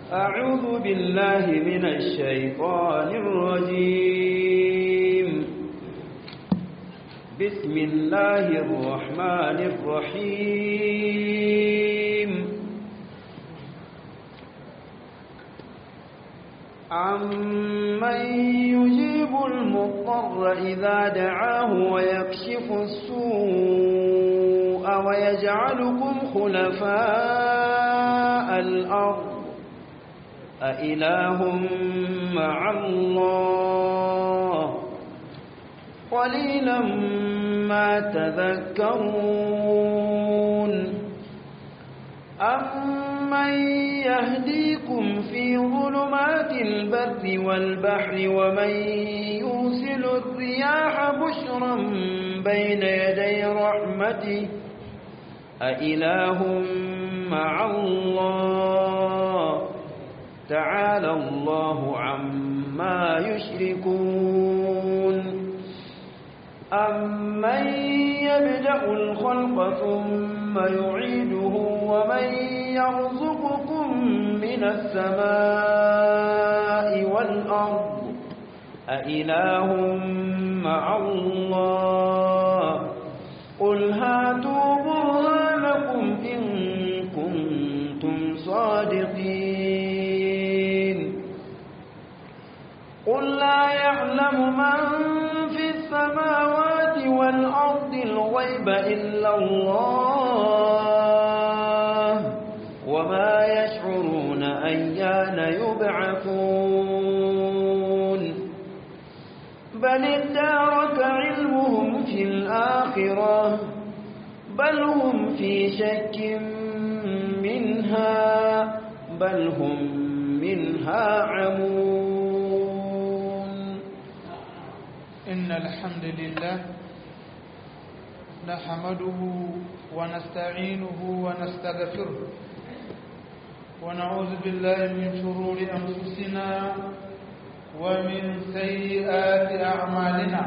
أعوذ بالله من الشيطان الرجيم بسم الله الرحمن الرحيم عمن يجيب المضطر إذا دعاه ويكشف السوء ويجعلكم خلفاء الأرض أإله مع الله قليلا ما تذكرون أمن يهديكم في ظلمات البر والبحر ومن يرسل الرياح بشرا بين يدي رحمته أإله مع الله تعالى الله عما يشركون أمن يبدأ الخلق ثم يعيده ومن يرزقكم من السماء والأرض أإله مع الله قل هاتوا برهانكم إن كنتم صادقين قل لا يعلم من في السماوات والأرض الغيب إلا الله وما يشعرون أيان يبعثون بل ادارك علمهم في الآخرة بل هم في شك منها بل هم منها عمون إن الحمد لله نحمده ونستعينه ونستغفره ونعوذ بالله من شرور أنفسنا ومن سيئات أعمالنا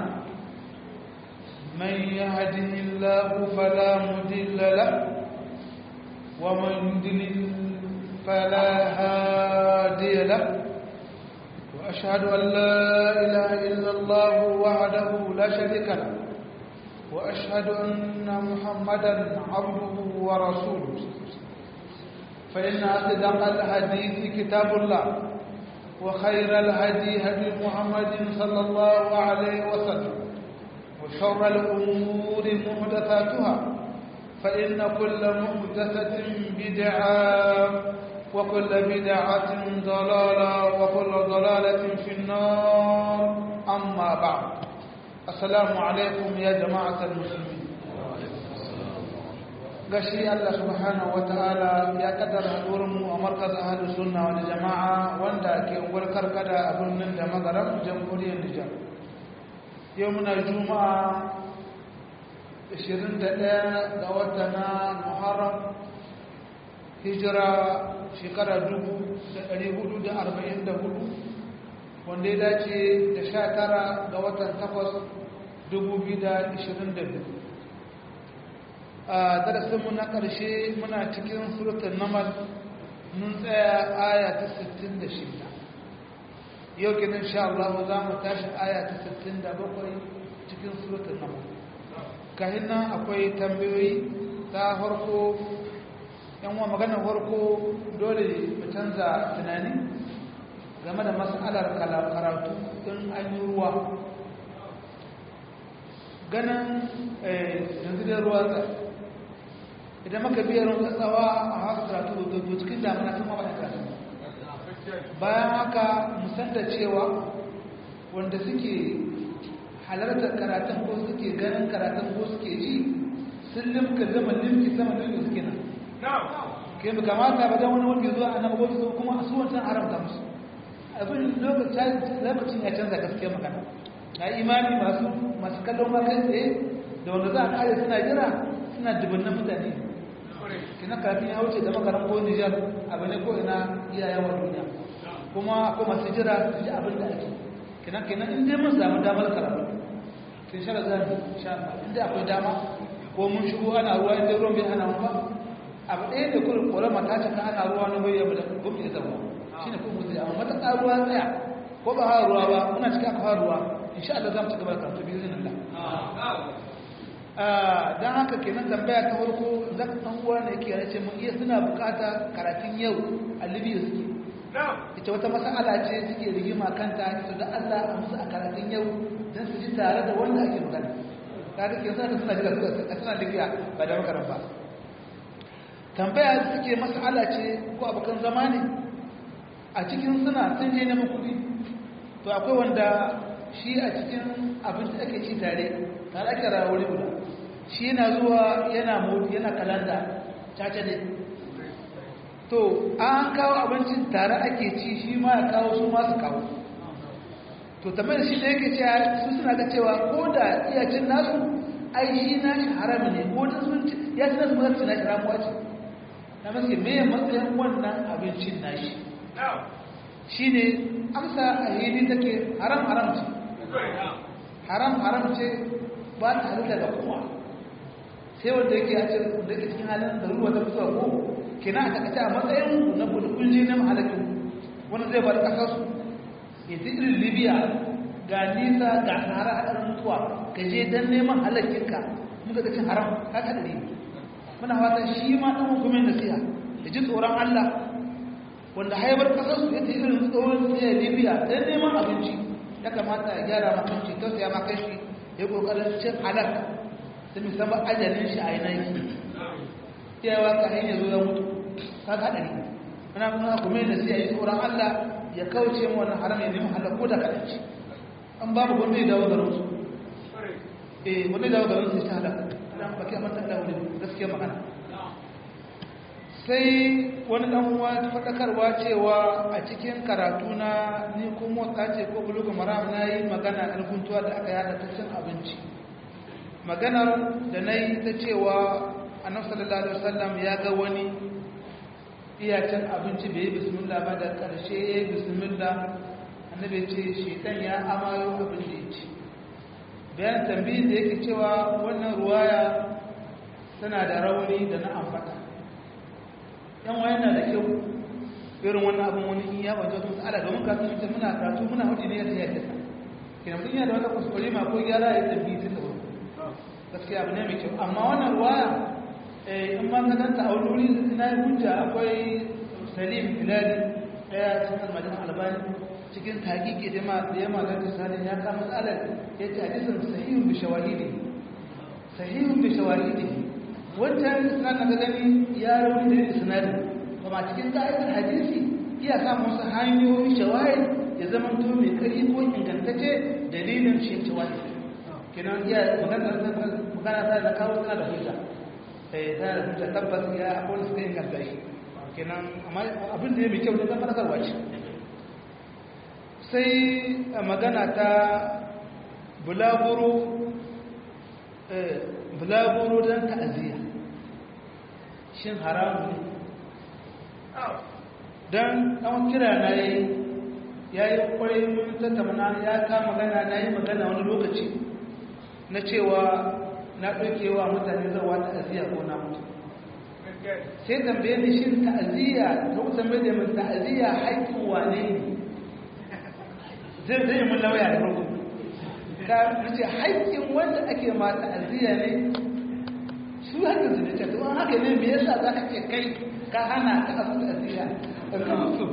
من يهده الله فلا مضل له ومن يضلل فلا هادي له وأشهد أن لا إله إلا الله وحده لا شريك له وأشهد أن محمدا عبده ورسوله فإن أصدق الحديث كتاب الله وخير الهدي هدي محمد صلى الله عليه وسلم وشر الأمور محدثاتها فإن كل محدثة بدعة وكل بدعة ضلالة وكل ضلالة في النار أما بعد السلام عليكم يا جماعة المسلمين gashi Allah subhanahu wataala ya kaddara hadurinmu a markaz ahlus sunna wal jama'a wanda ke ungwar karkada a birnin da magaram jamhuriyar Nijar yau muna juma'a 21 ga wata na Muharram hijira shekara 1444 wanda ya dace da 19 ga watan 8 2022 a darasinmu na ƙarshe muna cikin surutun namal mun tsaya aya ta 66 yau kenan sha Allah za mu tashi aya ta 67 cikin surutun namal kahin nan akwai tambayoyi ta farko yan wa maganar farko dole mu canza tunani game da matsalar karatu don an yi ruwa ganin yanzu da ruwa idan maka biya ruwan tsawa a haka karatu da cikin damina sun mawa da karatu bayan haka musan da cewa wanda suke halartar karatun ko suke ganin karatun ko suke ji sun limka zama limki sama limki suke nan ke mu kamata ba dan wani wanda zuwa annabi ko su kuma su wancan haramta musu abin lokacin ya canza gaskiya magana na imani masu masu kallon ma kai tsaye da wanda za a kare suna jira suna dubunnan mutane kina kafin ya wuce da makaran ko Nijar abu ne ko ina iyayen wa duniya kuma ko masu jira su ji abin da ake kina kina in dai mun samu damar karatu sai shara zan insha Allah in dai akwai dama ko mun shigo ana ruwa in ruwan bai ana mu ba abu ɗaya da kullum ƙorama ta cika ana ruwa na bayyana da gumbi da zama shine ko mutu amma mata ruwa tsaya ko ba ha ruwa ba muna cikin aka ha ruwa insha Allah za mu ci gaba da karatu bi iznillah ah dan haka kenan tambaya ta farko zaka dan uwa ne yake yace mun iya suna bukata karatun yau a Libya suke ita wata mas'ala ce suke rigima kanta ita da Allah a musu a karatun yau dan su ji tare da wanda ake magana kaga ke sa suna jira suna Libya ba da makaran ba tambaya suke mas'ala ce ko abokan zama ne a cikin suna sun je neman kuɗi to akwai wanda shi a cikin abinci ake ci tare tare ake rawar guda shi yana zuwa yana moti yana kalanda caca ne to an kawo abincin tare ake ci shi ma ya kawo su masu kawo to tambayar shi da yake cewa su suna ga cewa ko da iyacin nasu ai shi na shi harami ne ko da sun ci ya ci nasu mazarci na shi ramuwa ce na maske me matsayin wannan abincin nashi shi ne amsa a hili take haram haram ce haram haram ce ba ta halitta da kuma sai wanda yake a cikin da cikin halin da ruwa ta fitowa ko kina a takaice a matsayin na bulkulli na mahalakin wani zai bar kasar su ya ta irin libya ga nisa ga sahara a ɗarin mutuwa ka je don neman halakinka muka ga cin haram ka kaɗari muna fatan shi ma ɗan hukumin nasiha da ji tsoron allah wanda haibar kasarsu ya ta irin tsohon tsaye libya don neman abinci ya kamata ya gyara makanci tausaya makanci ya kokarin cin halak da musamman ajalin shi a yanayi iyawa ka hanyar zo ya mutu ka ga haɗari muna kuma kuma da sai ya yi tsoron allah ya kauce mu wannan haram ya nemi halak ko da kaɗanci an babu wanda ya dawo garin su eh wanda ya dawo garin su ya ci halak dan baki amma ta dawo gaskiya magana sai wani ɗan'uwa ta faɗakarwa cewa a cikin karatu na ni kuma ce ko bulugu maram na yi magana alkuntuwa da aka yada ta cin abinci maganar da na yi ta cewa annabi sallallahu alaihi wasallam ya ga wani iya cin abinci bai yi bismillah ba da ƙarshe ya yi bismillah annabi ce shaitan ya amayo abin da ya ci bayan tambayin da yake cewa wannan ruwaya tana da rauni da na amfata yan wayan na da kyau irin wannan abin wani in ya wajen wasu ala domin kasu mutum muna karatu muna hudu ne ya ta yadda kina mutum yana da wata kuskure ma ko gyara ya tambi tun da wuri gaskiya abu ne mai kyau amma wannan ruwaya in ma ka danta a wani wuri na yi hujja akwai salim hilali daya cikin almajin albani cikin taƙiƙe da ma da yamma da tisani ya kama matsalar ya ce hadisin sahihun bi shawahidi sahihun bi shawahidi wancan isnad na gani ya rauni da isnadin kuma cikin ka'idar hadisi iya samun wasu hanyoyi shawahid ya zama to mai kari ko ingantacce dalilin shi shawahid kenan iya magana ta da kawo tana da hujja eh tana da hujja tabbas ya akwai suka inganta shi kenan amma abin da ya mai kyau ne zan fadakarwa ce sai magana ta bulaguro bulaguro don ta'aziyya shin haramu ne don ɗan kira na yi ya yi kwarai mun tattauna ya kama magana na yi magana wani lokaci na cewa na ɗaukewa mutane zawa ta'aziyya ko na mutu sai tambaye ni shin ta'aziyya lokacin mai da mai ta'aziyya haƙƙin wane ne zai zai mun lauya da farko ka nace haƙƙin wanda ake ma ta'aziyya ne su haka su ne to an haka ne me yasa za ka ce kai ka hana ka asu ta'aziyya ka mutu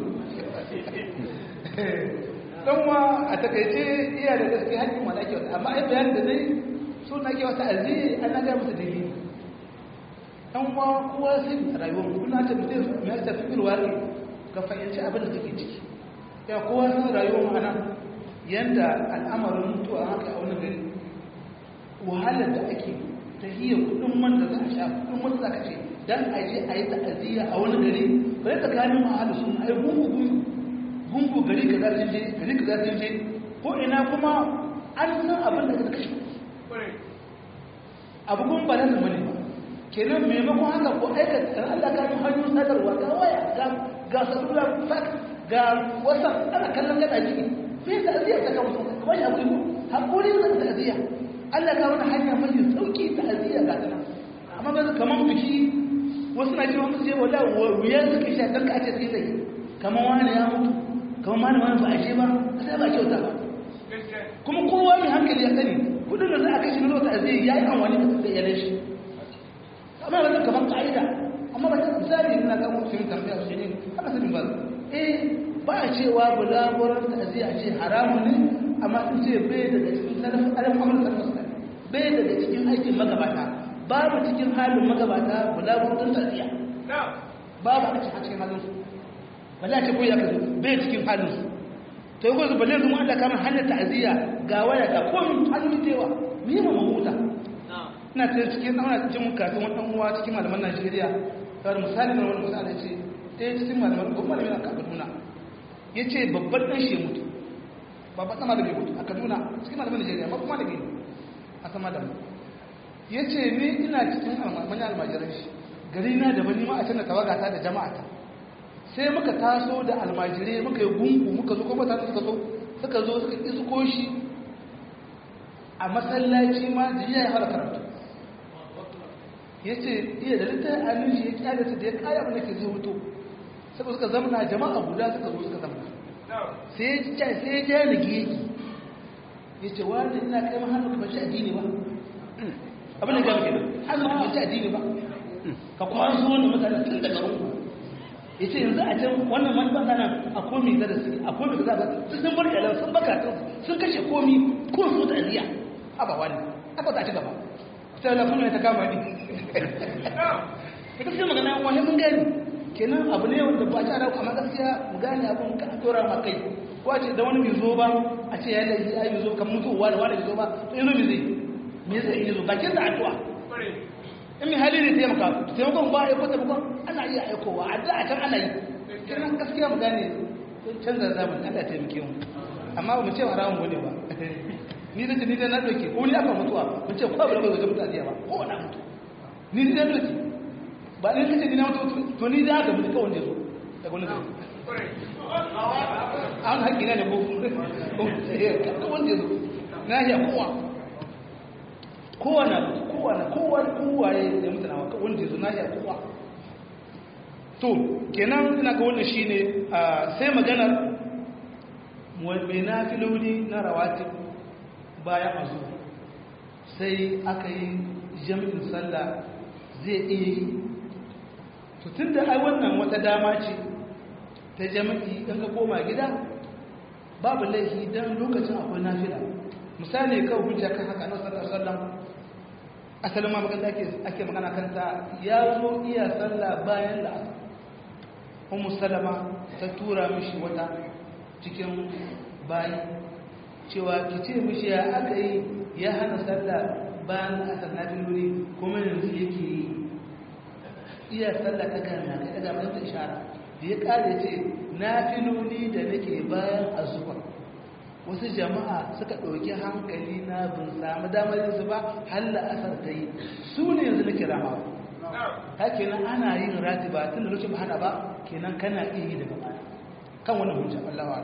dan wa a takaice iya da gaske haƙƙin wanda ake wata amma ai bayan da dai so na ke wata aziyya an na ga musu dalili dan wa kowa sai rayuwar mu kuna ta mutum mai tafi wari ka fahimci abin da kake ciki ya kowa sun rayuwar ma'ana yadda al'amarin mutuwa haka a wani gari wahalar da ake ta hiya kudin man da za a sha kudin man da za ka ce don a je a yi ta'aziyya a wani gari bai tsakanin wahalar sun a yi gungu gungu gari ka za je gari ka za je ko ina kuma an san abin da ka kashe abu kun ba nan bane ba kenan maimakon haka ko aikata Allah ka yi hanyoyin sadarwa ga waya ga salula fax ga wasan ana kallon gada jiki sai ta aziya ta kawo kuma ya abu hakuri da ta aziya Allah ka wani hanya mai sauki ta aziya ga tana amma ba kaman biki wasu na cewa musu ce wala wuya suka sha dan ka ce sai sai kamar wani ya mutu kamar wani wani ba a ce ba sai ba kyauta ba kuma kowa mai hankali ya sani kudin da za a kashe na zuwa zai ya yi amfani da yanar shi amma ba kamar ka'ida amma ba ta misali ina ga mutum tambaya su ne haka sanin ba eh ba a cewa bulaguran ta zai a ce haramun ne amma sun ce bai daga cikin salafin alam amurka salafin bai daga cikin aikin magabata babu cikin halin magabata bulaguran ta zai babu a cikin halin su balle a ce ko ya kazo bai cikin halin su to yi kwanzu balle zuma Allah kamar hanyar ta'aziyya ga waya ga komi hannun tewa ni ma mamuta ina ta cikin ana cikin kafin wani uwa cikin malaman Najeriya kawai misali na wani misali ce ɗaya cikin malaman ko malamin a Kaduna ya ce babban ɗan shi mutu babban ɗan malami mutu a Kaduna cikin malaman Najeriya ba kuma malami a sama da mu ya ce ni ina cikin manyan almajiran shi gari na daban ni ma a canza tawagata da jama'ata sai muka taso da almajirai muka yi gungu muka zo kuma mutane suka zo suka zo suka isko shi a masallaci ma jiya ya fara karatu ya ce iya da littar hannun shi ya kyale su da ya kaya mana ke zai wuto suka suka zamana jama'a guda suka zo suka zamana sai ya ja da geki ya ce wani ina kai hannu ka bace addini ba abin da gaba kenan hannu ka bace addini ba ka kwanso wani mutane tun daga rungu ya ce yanzu a can wannan wani ba nan a komi da su a komi da za su sun bar yalan sun baka sun kashe komi ko su da aliya haba wani haka ta ci gaba sai la kuma ta kama ni ita sai magana wani mun gani kenan abu ne wanda ba ta rauka amma gaskiya mu gane abun ka tora ma kai ko a ce da wani bai zo ba a ce ya laifi ai bai zo kan mutuwa da wani bai zo ba to yanzu me zai me zai yi zo bakin da addu'a in mai hali ne taimaka taimakon ba ya kwata bukon ana iya aikowa a da a can ana yi kiran gaskiya mu gane canza zamani ana taimake mu amma ba mu ce haramun wani ba ni da ni da na doke ko ni aka mutuwa mu ce ko ba bai wajen mutu aziya ba ko na mutu ni da doke ba ni kace ni na mutu to ni da aka mutu kawai da zo daga wani gari an haƙi na ne ko ko wanda zo na ya kowa kowa na kowa na kowa kowa ya da mutane wa wanda zo na ya kowa to kenan ina ga wannan shine sai maganar mai nafiloli na rawatib bayan azu sai aka yi jami'in sallah zai iya yi to tun da ai wannan wata dama ce ta jami'i in ka koma gida babu laifi don lokacin akwai nafila misali kawai hujja kan haka na sallar sallar asalin ma magana ake magana kanta ya zo iya sallah bayan da umu salama ta tura mishi wata cikin bayi cewa ki ce mishi ya aka yi ya hana sallah bayan asar na filoli kuma yanzu yake yi iya sallah ta gana ka daga mai ta ishara da ya kare ce na filoli da nake bayan azuba wasu jama'a suka ɗauki hankali na bin samu damar yin ba halla asar ta yi su ne yanzu nake rama ta kenan ana yin rati ba tun da lokacin hana ba kenan kana iya yi daga baya kan wani hujja Allah wa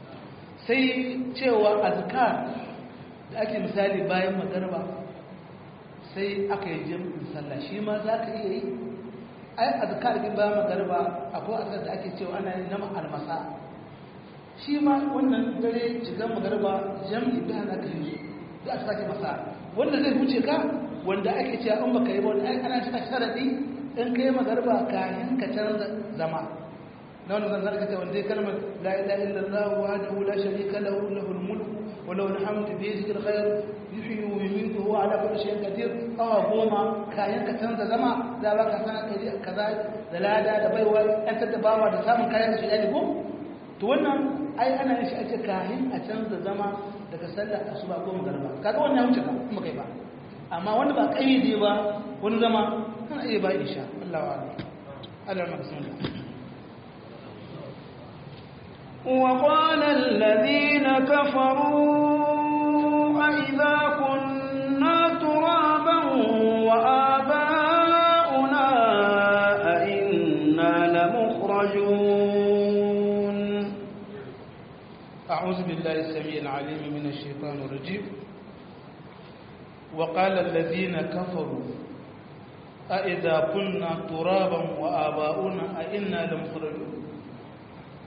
sai cewa azkar da ake misali bayan magarba sai aka yi jami'in sallah shi ma za ka iya yi ai azkar din bayan magarba akwai azkar da ake cewa ana yin nama almasa shi ma wannan dare shigan magarba jami'i da ana ka yi da aka sake masa wanda zai huce ka wanda ake cewa in baka yi ba wanda ana cika sharadi in kai magarba kayan ka canza zama na wani zan zarka ta wanda kalmar la ilaha illallah wahdahu la sharika lahu lahul mulku wa lahul hamdu bi yadihi alkhair yuhyi wa yumiitu huwa ala kulli shay'in qadir awa goma kayan ka canza zama za ba ka sana kaji kaza da lada da baiwa an tattabawa da samun kayan su yani ko to wannan ai ana yin shi a ce kayan a canza zama daga sallar asuba ko magarba kaga wannan ya wuce ka kuma kai ba amma wanda ba kayyade ba wani zama kana iya ba insha Allah wa Allah Allah ma وقال الذين كفروا أئذا كنا ترابا وآباؤنا أئنا لمخرجون أعوذ بالله السميع العليم من الشيطان الرجيم وقال الذين كفروا أئذا كنا ترابا وآباؤنا أئنا لمخرجون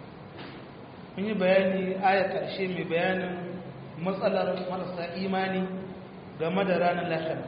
mun yi bayani aya ƙarshe mai bayanin matsalar marasa imani game da ranar lahira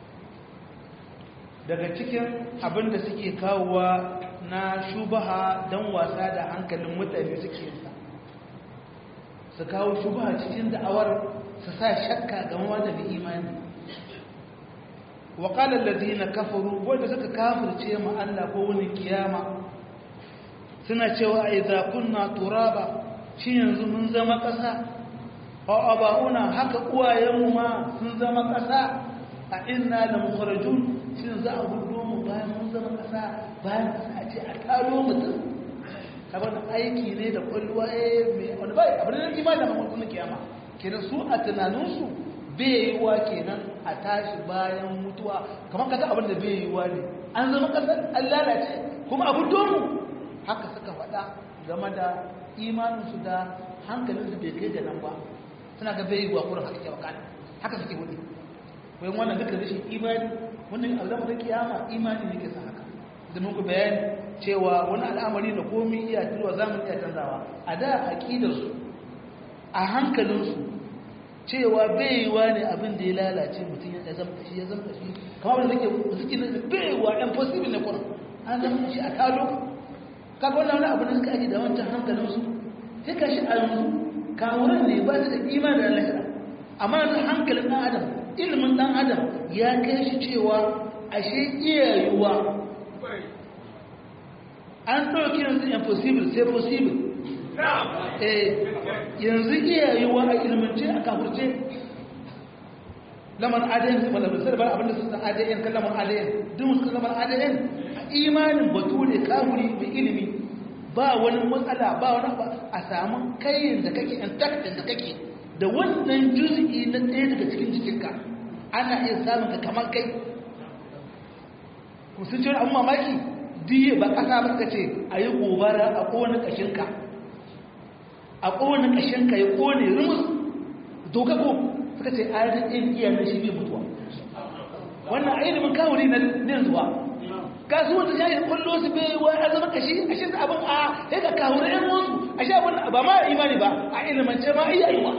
daga cikin abin da suke kawowa na shubaha don wasa da hankalin mutane suke sa su kawo shubaha cikin da'awar su sa shakka game da mai imani waƙalar ladina kafaru wanda suka kafirce mu Allah ko wani kiyama suna cewa a idza kunna turaba shi yanzu mun zama ƙasa a aba'una haka uwayenmu ma sun zama ƙasa a inna da mukharajun shi za a hudu mu bayan mun zama ƙasa bayan ƙasa a ce a taro mutum kamar da aiki ne da kwalluwa eh mai wani bai abin da imani da mamakon kiyama kenan su a tunaninsu bai yi wa kenan a tashi bayan mutuwa kamar kaga abin da bai yi wa ne an zama ƙasar an lalace kuma abin domu haka suka faɗa game da imaninsu da hankalinsu bai kai da nan ba suna ga bai yi wa kurin haka ke wakana haka suke wani wai wannan duka rashin imani wannan alama da kiyama imani ne ke sa haka da muku bayani cewa wani al'amari da komi iya turuwa zamun iya canzawa a da aƙidarsu a hankalinsu cewa bai yi wa ne abin da ya lalace mutum ya zama shi ya zama shi kamar da suke suke da bai yi wa impossible ne kurin an zama shi a kalo kaga wannan wani abu da suka aji da wancan hankalinsu sai ka shi a yanzu kawuran ne ba su da imani da lahira amma yanzu hankalin ɗan adam ilimin ɗan adam ya kai shi cewa ashe iya yiwuwa an ɗauki yanzu impossible sai possible eh yanzu iya yiwuwa a ilmance a kafurce lamar adayin su malabar sai da bar abinda sun san adayin kan lamar adayin duk sun lamar adayin imanin bature kafuri mai ilimi ba wani matsala ba wani ba a samu kayan da kake intact da kake da wannan juz'i na ɗaya daga cikin jikinka ana iya samun ka kamar kai ku sun ce wani abin mamaki diye ba ƙasa ba suka ce a yi gobara a ƙone ƙashinka a ƙone ƙashinka ya ƙone rumus doka ko suka ce a yi ɗin iya na shi bai mutuwa wannan a ilimin kawuri na zuwa kasuwanci ya yi kwallo su bai wa ya zama kashi a shi abin a ya ga kawuri yan wasu a shi abin ba ma imani ba a ilimance ma iya yi wa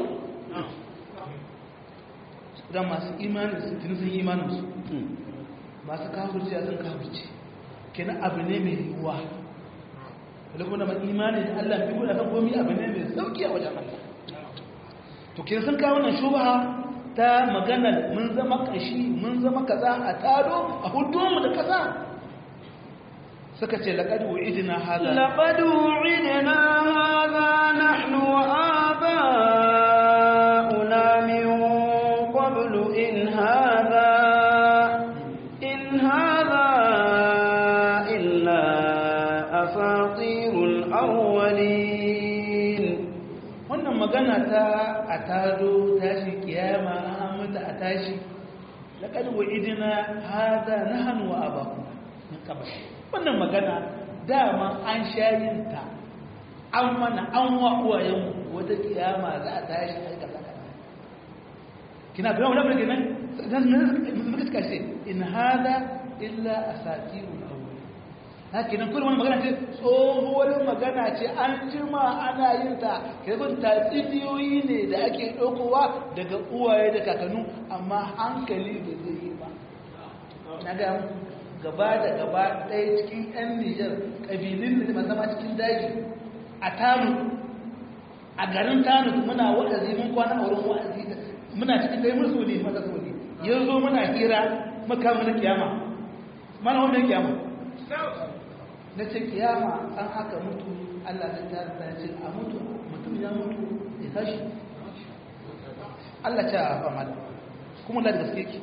don masu imanin su tuni sun imanin su masu kafirci a sun kafirci kenan abu ne mai yiwuwa da kuma mai imani da Allah fi guda kan komi abu ne mai sauki a wajen Allah to kenan sun kawo nan shubaha ta maganar mun zama kashi mun zama kaza a tado a hudu mu da kaza suka ce laqad wu'idna hadha laqad wu'idna hadha nahnu wa aba'una min qablu in hadha in hadha illa asatirul awwalin wannan magana ta a tado tashi kiyama an mutu a tashi laqad wu'idna hadha nahnu wa aba'una min qablu wannan magana dama an shayinta an mana an wa'uwayen wata kiyama za a tashi a kaza kaza kina bayan wani abin nan dan muka suka ce in hada illa asatirul awwal haka nan kullum magana ce tsohuwar magana ce an jima ana yin ta kirbin tatsuniyoyi ne da ake ɗaukowa daga uwaye da kakannu amma hankali da zai yi ba na ga gaba da gaba ɗaya cikin 'yan nijar ƙabilun da ba zama cikin daji a tanu a garin tanu muna wa'azi mun kwana a wurin wa'azi muna cikin ɗaya musu ne mata su ne yanzu muna hira maka mana kiyama mana wannan kiyama na ce kiyama an haka mutu allah ta tara ta ce a mutu mutum ya mutu ya tashi allah ta fama da kuma da gaske ki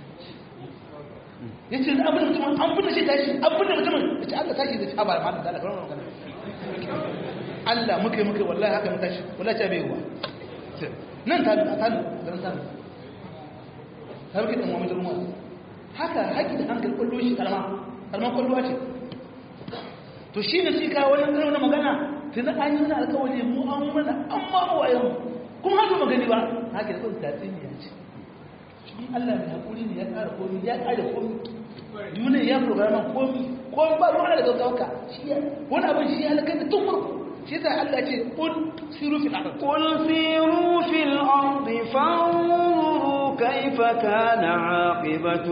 ya ce abin da mutumin an bude shi tashi abin da mutumin ya ce Allah tashi da ci haɓar mata da alaƙar magana Allah muka yi muka yi wallahi haka mu tashi wallahi ta bai yi wa nan ta a tanu garin tanu ta rufe ɗan wani jirgin wasu haka haƙi da hankali ƙwallo shi ƙarama ƙarama ƙwallo ce to shi ne shi kawo wani ƙarfi na magana tuni an yi wani alƙawari mu an mana an ma wayan kuma haka magani ba haka da kawai tatsuniya ce shi Allah mai haƙuri ne ya ƙara komi ya ƙara komi duniya ya programa komi komi ba ruwa da gaggauka shi ya wani abin shi ya halakar da tun farko shi ta Allah ce qul siru fil ard قل سيروا في الأرض فانظروا كيف كان عاقبة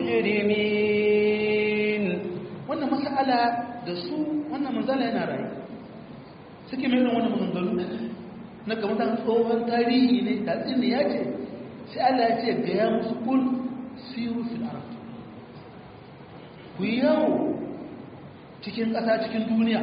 المجرمين wannan mas'ala da su wannan manzala yana rayu suke mai irin wannan maganganu na kamar da tsohon tarihi ne tatsin ne ya ce sai Allah ya ce ga ya musu kul siru fil ard ku yi yawo cikin ƙasa cikin duniya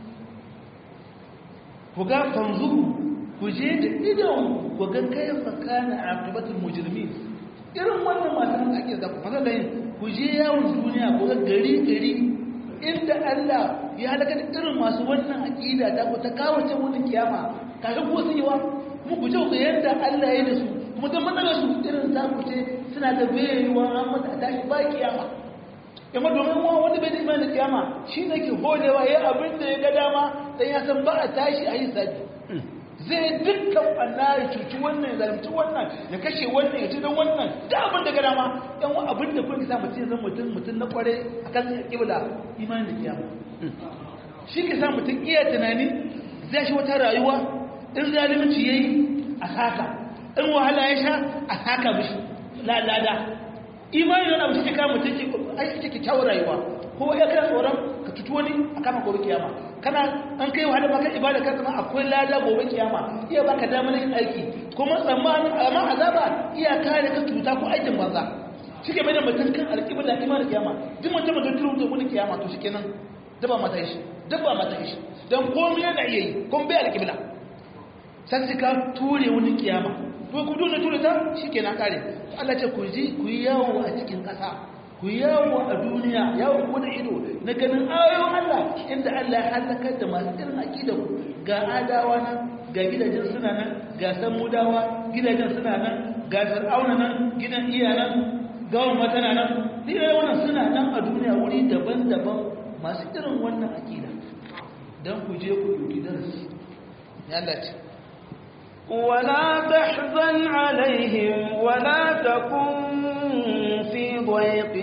ku ga fanzuru ku je da idon ku ga kayan fakana a akibatul mujrimin irin wannan masu nan ake zaku maza da yin ku je yawon duniya ku ga gari gari inda Allah ya halaka da irin masu wannan aqida ta ku ta kawace wannan kiyama kafin ku su yi wa mu ku je ku yanda Allah ya yi da su kuma dan matsalar su irin za ku ce suna da bayewa an mata tashi ba kiyama yamma domin wa wanda bai da imanin kiyama shi ne ke holewa ya abin da ya ga dama dan ya san ba a tashi a yi sabi zai dukkan ɓanna ya cuci wannan ya zalimci wannan ya kashe wannan ya ci don wannan da abin da ga dama yan abin da kuma sa mutum zan mutum mutum na kware a kan kibla imanin da kiyama shi ke sa mutum iya tunani zai shi wata rayuwa in zalunci ya yi a saka in wahala ya sha a saka mishi lalada imanin yana mutum ke kama mutum ke kyakkyawar rayuwa ko ya kana tsoron ka cuci wani a kama gobe kiyama kana an kai wahala baka ibada ka zama akwai lada gobe kiyama iya baka damar yin aiki kuma tsammanin amma azaba iya kare ka cuta ko aikin banza shike mai da mutum kan alƙibla imanin kiyama duk mutum da turu da wani kiyama to shikenan daba mata shi daba mata shi dan komai yana iya yi kun bai alƙibla sai ka ture wani kiyama to ku dole ture ta shikenan kare Allah ce ku ji ku yi yawo a cikin ƙasa ku yawo a duniya yawo ko da ido na ganin ayoyin Allah inda Allah ya halakar da masu irin aqida ku ga adawa nan ga gidajen suna nan ga samudawa gidajen suna nan ga fir'auna nan gidan iyanan gawon matana nan duk wannan suna nan a duniya wuri daban-daban masu irin wannan aqida dan ku je ku dauki darasi ya Allah ce ولا تحزن عليهم ولا تكن في ضيق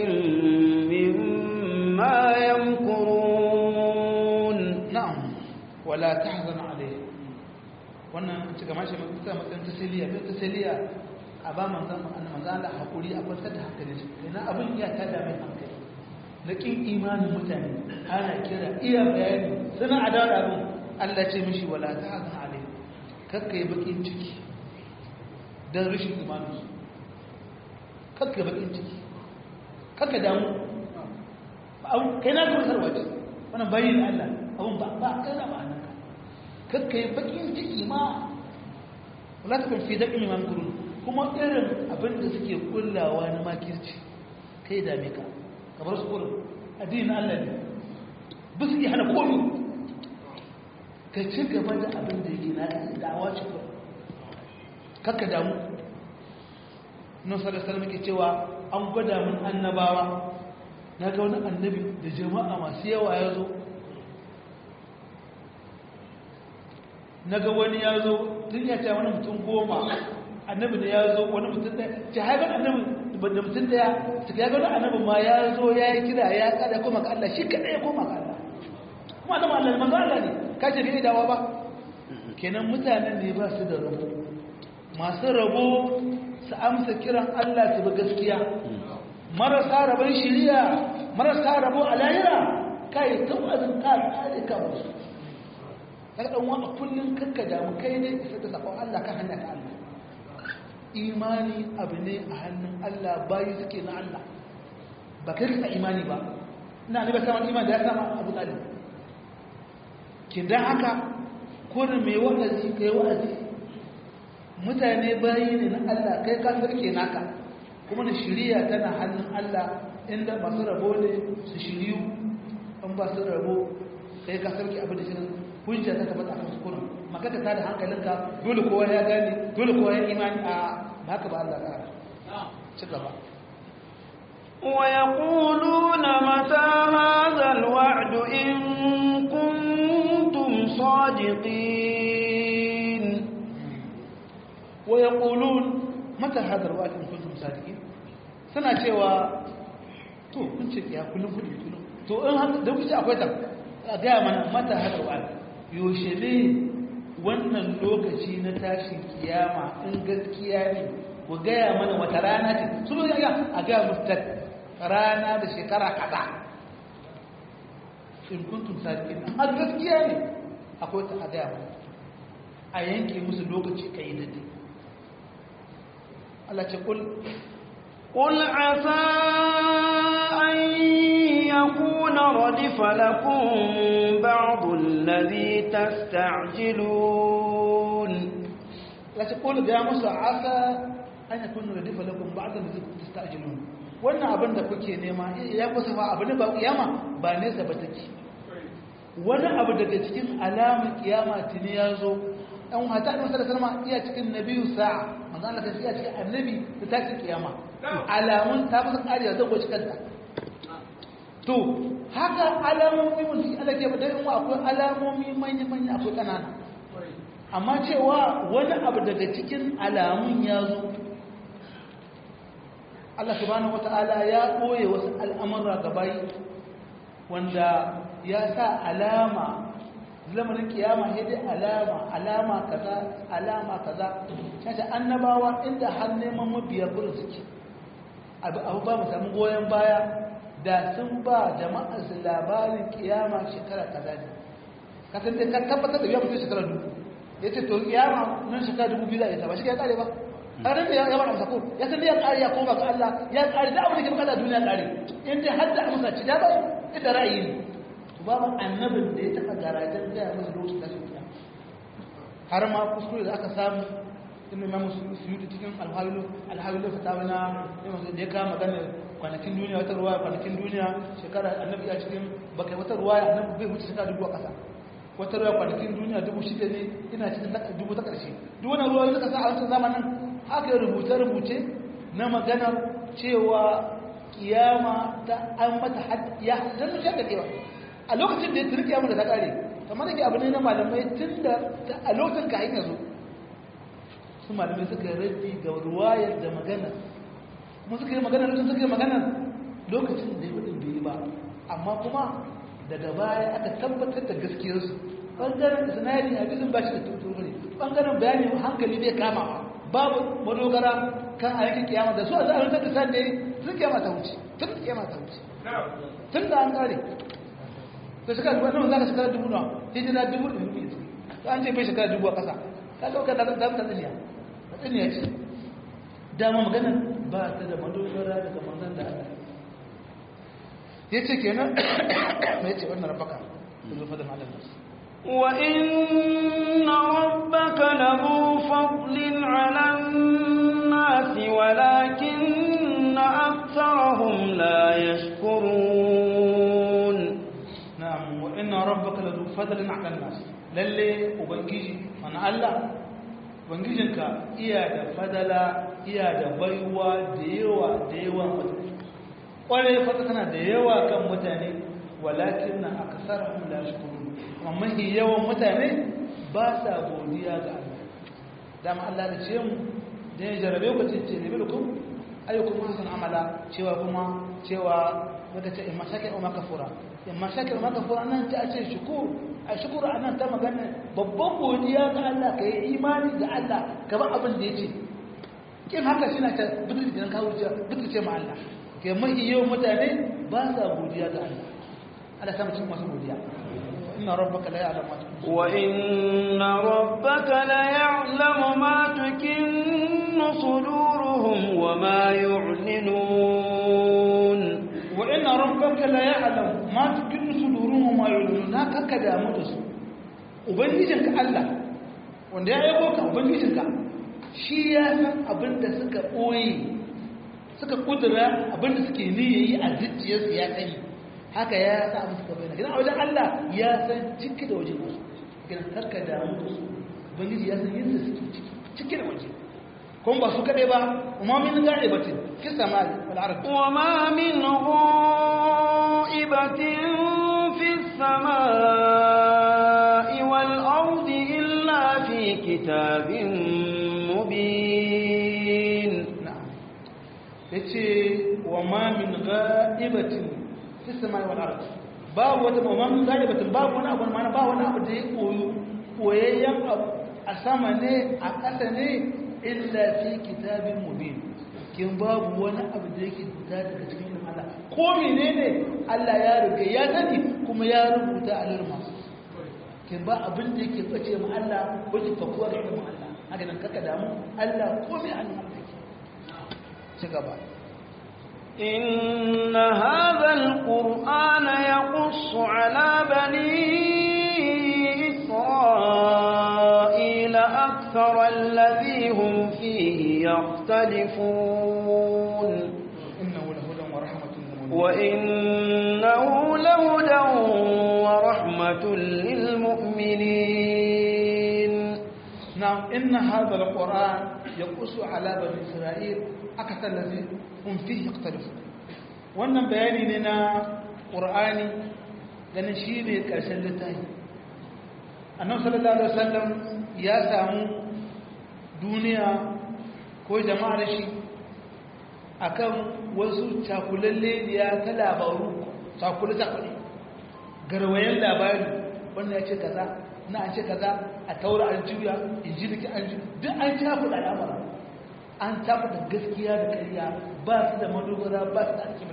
مما يمكرون نعم ولا تحزن عليهم wannan cika mashi mutum matsayin tasiriya mai tasiriya a ba manzan manzan da haƙuri a kwantar da hankali su ina abin iya ta dame hankali na ƙin imanin mutane ana kira iya bayani suna adawa abin allah ce mishi wala ta hazan alai kakka yi bakin ciki don rashin imaninsu kakka yi bakin ciki kakka damu kai na kuma sarwace wannan bayin Allah abun ba ba kai na ba nan kakka yi bakin ciki ma wala ta kun fi daɗin iman kurun kuma irin abin da suke kullawa na makirci kai dame ka kamar su kurin addinin Allah ne ba su iya hana komi ka ci gaba da abin da yake na da'awa ce ba kakka damu nan sallallahu alaihi cewa an gwada mun annabawa na ga wani annabi da jama'a masu yawa ya zo na ga wani ya zo tun ya ce wani mutum goma annabi da ya zo wani mutum ɗaya ce haifar annabi da mutum ɗaya su ya gani annabi ma ya zo ya yi kira ya kada koma ga Allah shi kaɗai ya koma ga Allah kuma annabi Allah manzo Allah ne ka ce bai dawa ba kenan mutanen ne ba su da rabo masu rabo su amsa kiran Allah su bi gaskiya marasa rabon shiriya marasa rabo a lahira kai ta wazin ka tsare ka musu daga ɗan wani kullum kanka damu kai ne isa da sabon Allah kan hanya ta Allah imani abu ne a hannun Allah bayi suke na Allah ba kai ka imani ba ina ne ba saman imani da ya sama abu talib ki dan haka kurin mai wa'azi kai wa'azi mutane bayi ne na Allah kai ka sarke naka kuma da shiriya tana hannun Allah inda masu rabo ne su shiriyu an ba su rabo kai ka sarke abin da shirin hujja ta tabbata a kuskure magana ta da hankalinka dole kowa ya gane dole kowa ya imani a haka ba Allah ƙara ci gaba ويقولون متى هذا الوعد إن كنتم صادقين ويقولون متى هذا الوعد إن كنتم صادقين suna cewa to kun ce ya kullum kuɗi kullum to in haka da kuce akwai ta a gaya mana mata hadar wa'ad yaushe ne wannan lokaci na tashin kiyama in gaskiya ne ku gaya mana wata rana ce su zo ya a gaya musu rana da shekara kaza in kuntum sadiqin har gaskiya ne akwai ta a gaya mana a yanke musu lokaci kai da dai Allah ce kul قل عسى أن يكون ردف لكم بعض الذي تستعجلون la ce kul ga musu asa an yakunu radifa lakum ba'da allazi tasta'jilun wannan abin da kuke nema ya kusa fa abin ba kiyama ba nesa ba take wani abu daga cikin alamun kiyama tuni ya zo ɗan hata da masarar salama iya cikin nabiyu sa'a manzo Allah kan iya cikin annabi da tashin kiyama alamun ta fasa ƙariya zan gwaci kanta to haka alamomi mun shi Allah ke ba dan akwai alamomi manya manya akwai kanana amma cewa wani abu daga cikin alamun ya zo Allah subhanahu wata'ala ya ɓoye wasu al'amura gabayi wanda ya sa alama zamanin kiyama sai dai alama alama kaza alama kaza kace annabawa inda har neman mabiya gurin suke abu abu ba mu samu goyen baya da sun ba jama'a su labarin kiyama shekara kaza ne ka san dai ka tabbatar da biya mutum shekara dubu yace to kiyama nan shekara dubu biyu za a yi ta ba shi ke kare ba ƙarin da ya bada sako ya san ya ƙari ya koma ga Allah ya ƙari da abin da ke bukata duniya ƙari in dai har da amsa ci da ba ita ra'ayi ne to babu annabin da ya taɓa garajen gaya masa lokacin tashin kiyama har ma kuskure da aka samu inda imam suyuti cikin alhawilu alhawilu fatawa na da ya kama maganar kwanakin duniya wata ruwa kwanakin duniya shekara annabi ya cikin bakai wata ruwa annabi bai wuce shekara dubu a ƙasa wata ruwa kwanakin duniya dubu shida ne ina cikin dubu ta ƙarshe duk wani ruwa suka sa a wancan zamanin haka rubuce-rubuce na maganar cewa kiyama ta an mata ya zan mushe da kewa a lokacin da ya turi kiyama da ta kare kamar da ke abu ne na malamai tun da a lokacin ka hanyar zo su malamai suka rabi ga ruwayar da maganar kuma suka yi maganar lokacin suka yi maganar lokacin da ya wadin bai yi ba amma kuma daga baya aka tabbatar da gaskiyarsu ɓangaren sinari a bizin ba shi da tuntun ne ɓangaren bayani hankali bai kama babu madogara kan a yankin kiyama da su a zaɓar da sa ne sun kiyama ta wuce tun kiyama ta wuce tun da an kare da shekara dubu nawa za ka shekara dubu nawa hijira dubu da dubu yanzu ta an ce bai shekara dubu a ƙasa ka ɗauka da ta ta tsiniya ta tsiniya ce dama maganar ba ta da madogara daga manzan da Allah ya ce kenan mai ce wannan rabaka da zufa da malar nasu وإن ربك لذو فضل على الناس ولكن أكثرهم لا يشكرون نعم وإن ربك لذو فضل على الناس للي وبنجيجي أنا الله ubangijinka iya da fadala iya da baiwa da yawa da yawa mutane ƙwarai fata tana da yawa kan mutane walakin na akasar la shukuru amma yawan mutane ba sa godiya ga Allah dama Allah da ce mu da ya jarabe ku ce ne bil kum ayyukum hasan amala cewa kuma cewa daga ce imma shakir umma kafura imma shakir umma kafura nan ta ce shukur a shukur anan ta magana babban godiya ga Allah kai imani ga Allah gaba abin da yace kin haka shi na ta bidu da kawo bidu ce ma Allah kai mai yawan mutane ba sa godiya ga Allah Allah ta mutum masu godiya إن ربك لا يعلم ما تكن وإن ربك ليعلم ما تكن صدورهم وما يعلنون وإن ربك لا يعلم ما تكن صدورهم وما يعلنون هكا كدا مدس ubangijinka Allah wanda ya aiko ka ubangijinka shi ya san abin da suka ɓoye suka kudura abin da suke niyayi a zuciyarsu ya sani haka ya sa abin suka bayyana gidan a wajen Allah ya san ciki da waje wasu gidan karka damu da su ubangiji ya san yadda suke ciki ciki da waje kuma ba su kaɗai ba umma min ga'ibatin fi samai wal ardi wa ma min gha'ibatin fi samai wal ardi illa fi kitabin mubin na'am yace wa ma min ga'ibatin fi samai wal ardi babu wata mamman gane batun babu wani abu mana ba wani abu da ya koyo koyayyen abu a sama ne a ƙasa ne illa fi kitabin mubin kin babu wani abu da yake fita daga cikin ilimin Allah ko menene Allah ya riga ya sani kuma ya rubuta a lirma kin ba abin da yake bace mu Allah wajen fakuwa da ilimin Allah haka nan kaka damu Allah ko me an Allah ke ci gaba إن هذا القرآن يقص على بني إسرائيل أكثر الذي هم فيه يختلفون إنه لهدى ورحمة للمؤمنين وإنه لهدى ورحمة للمؤمنين نعم إن هذا القرآن يقص على بني إسرائيل أكثر الذي هم فيه يختلفون wannan bayani ne na ƙur'ani ganin shi ne ƙarshen littafi annabi sallallahu alaihi wasallam ya samu duniya ko jama'ar shi akan wasu cakulalle ya ta labaru cakule cakule garwayen labari wannan ya ce kaza na an ce kaza a taura an juya injiliki an juya duk an cakuɗa al'amara an cakuɗa gaskiya da ƙarya ba su da madogara ba su da alƙibla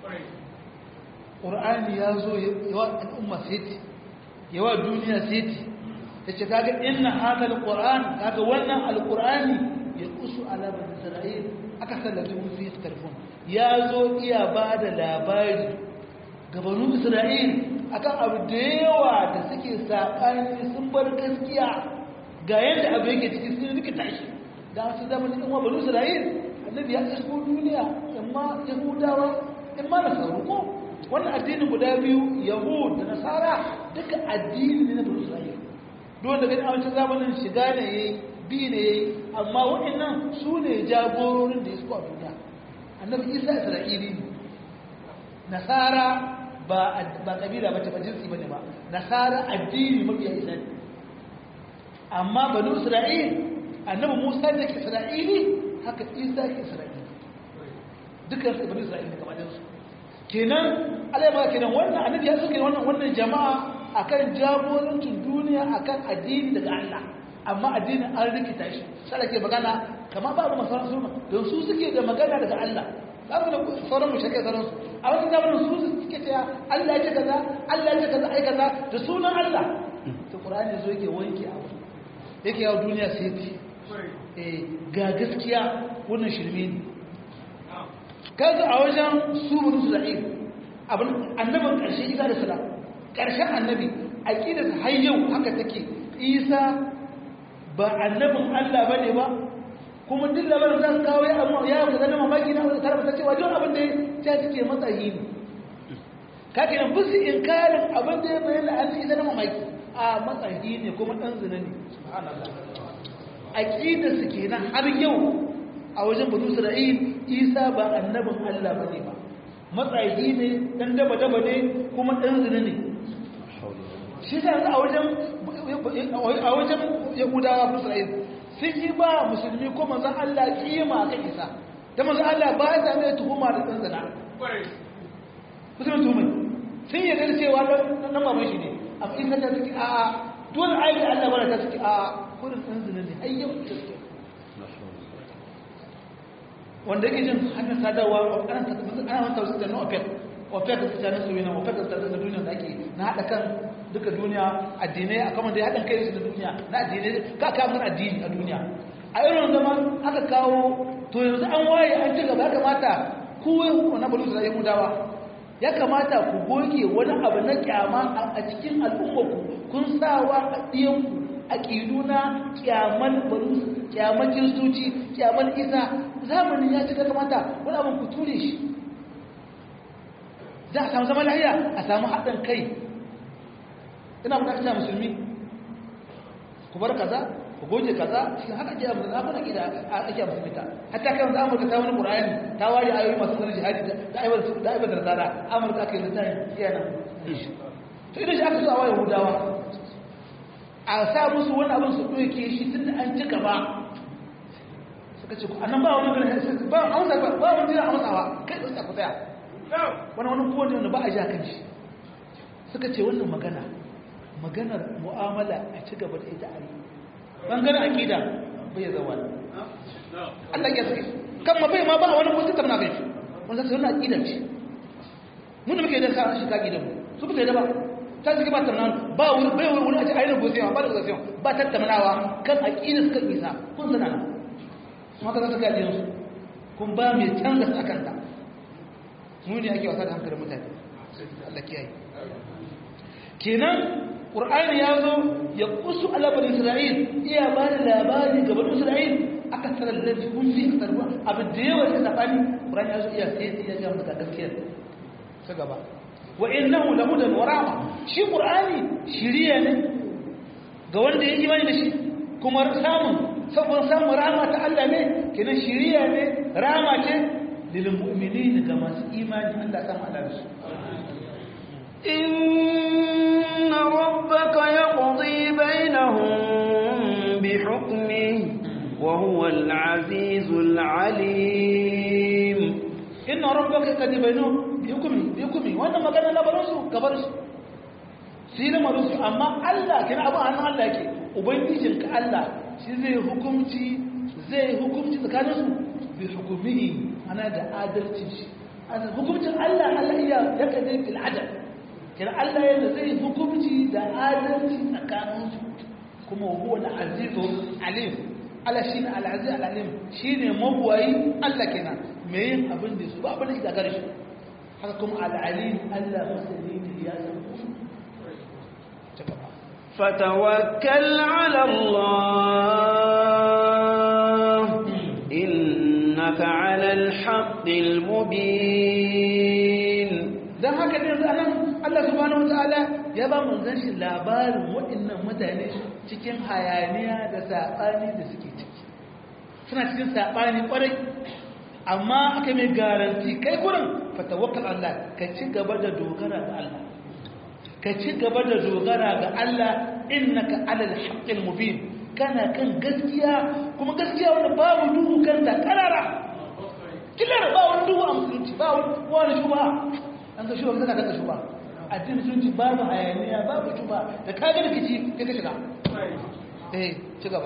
ƙur'ani ya zo yawa al'umma seti yawa duniya seti ta ce kaga inna haka alƙur'an kaga wannan alƙur'ani ya kusu alabar isra'il aka sallaci mun fi tarfon ya zo iya ba da labari gabanin isra'il akan abu da yawa da suke saƙani sun bar gaskiya ga yadda abu yake ciki sun rikita shi da su zama cikin wa banu isra'il annabi ya isko duniya amma yahudawa in ma nasaru ko wannan addinin guda biyu yahud da nasara duka addini ne na banu isra'il dole da gani a wancan zamanin shiga ne yayi bi ne yayi amma waɗannan su ne jagororin da ya suka a duniya annabi isa isra'ili ne nasara ba ba kabila bace ba jinsi bane ba nasara addini mabiya isa ne amma banu isra'il annabi musa da ke isra'ili haka isa ke isra'ili dukkan su banu isra'ili ne kamar su kenan Allah ya ba kenan wannan annabi ya suke wannan wannan jama'a akan jagorancin duniya akan addini daga Allah amma addinin an rikita shi sai ke magana kamar babu masaran sunna don su suke da magana daga Allah babu da sauran mu shake sauran su a wannan zamanin su suke cewa Allah ya ce kaza Allah ya ce kaza ai kaza da sunan Allah to Qur'ani zo yake wanke abu yake yawo duniya sai ti eh ga gaskiya wannan shirme ne kaga a wajen su bin Isra'il abin annabin karshe Isa da salam karshen annabi aqidar har yau haka take Isa ba annabin Allah bane ba kuma duk labarin zan kawo ya amma ya ku zama mamaki na wanda tarfa cewa duk abin da ya take matsayi ne kake nan busu inkarin abin da ya bayyana an yi zama mamaki a matsayi ne kuma dan zina ne subhanallah aqida su kenan har yau a wajen banu Isra'il Isa ba annabin Allah bane ba matsayi ne dan daba daba ne kuma dan zina ne shi da a wajen a wajen Yahudawa Isra'il sun yi ba musulmi ko manzan Allah kima kan isa da manzan Allah ba ya zame tuhuma da ɗan zana musulmi tuhumai sun yi da cewa nan maman shi ne amma in ta suke a a dole ayi da Allah bara ta suke a kudin ɗan zana ne ayyan ta suke wanda yake jin hannun sadarwa ana wata wasu da na opec opec da tsakanin su yana opec da tsakanin duniya da ake na haɗa kan duka duniya addinai a kamar da ya haɗin kai da duniya na addinai ka kamun addini a duniya a irin zaman aka kawo to yanzu an waye an ci gaba ya kamata ku na balu da yahudawa ya kamata ku goge wani abu na kyama a cikin al'ummarku kun sawa a ɗiyanku a ƙidu na kyaman balu kyaman kiristoci kyaman isa zamanin ya ci ga kamata wani abin ku ture shi za a samu zama lahiya a samu haɗin kai ina bukatar musulmi ku bar kaza ku goge kaza cikin haka ake amurka abin ake da ake musulmi ta hatta kan da amurka ta wani qur'ani ta ware ayoyi masu sanar jihadi da aibar da aibar da zara amurka ake da tayi yana to idan shi aka so a waye hudawa a sa musu wani abin su doke shi tunda an ci gaba suka ce annan ba wani ganin ba a wasa ba wani jira a matsawa kai da ku tsaya wani wani kowane wanda ba a ja kan shi suka ce wannan magana maganar mu'amala a ci gaba da ita a yi bangaren aƙida bai zawa Allah ya suke kan ma bai ma ba wani mutum tamna kai wanda sai wannan aƙida ce mun da muke da sa shi ka aƙida mu su ba da ba ta suke ba tamna ba wani bai wani a ce ayyukan gosewa ba da gosewa ba tattaunawa kan aƙida suka isa kun sana nan kuma ka suka yi su kun ba mai canza sakanta mu ne ake wasa da hankalin mutane Allah kiyaye kenan qur'ani ya zo ya kusu alabar isra'il iya ba da labari ga bani isra'il aka tsara lalzi kun fi a tarwa abin da yawa ya sabani qur'ani ya zo iya sai ya ga maka gaskiya ta gaba wa innahu lahudan wa rahma shi qur'ani shiriya ne ga wanda ya imani da shi kuma samun saboda samun rahama ta Allah ne kenan shiriya ne rahama ce lil mu'minin ga masu imani Allah ta ma'ala su إن ربك يقضي بينهم بحكمه وهو العزيز العليم إن ربك قد بينهم بحكمه بحكمه وأنا ما قال لا برسو كبرسو سينا مرسو أما الله كنا أبا أنا الله كي وبنتيجن كالله shi zai hukumci zai hukumci tsakaninsu bi hukumihi ana da adalci shi hukumcin Allah Allah iya ya kadai bil adal kira Allah yana zai hukumci da adalci tsakaninsu kuma huwa al-azizu alim Allah shine al-aziz al-alim shine mabuwayi Allah kenan me yin abin da su ba abin da gare shi haka kuma al-alim Allah masani ne ya san فتوكل على الله إنك على الحق المبين dan haka ne yanzu anan Allah subhanahu wataala ya ba manzon shi labarin waɗannan mutane cikin hayaniya da sabani da suke ciki suna cikin sabani kwarai amma aka mai garanti kai gurin fatawakkal Allah ka ci gaba da dogara ga Allah ka ci gaba da dogara ga Allah innaka alal haqqil mubin kana kan gaskiya kuma gaskiya wanda babu duhu kan ta karara kilar ba wani duhu a musulunci ba wani shuba an ga shuba zaka ga shuba addinin musulunci babu hayaniya babu shuba da ka ga rikici kai ka shiga eh ci gaba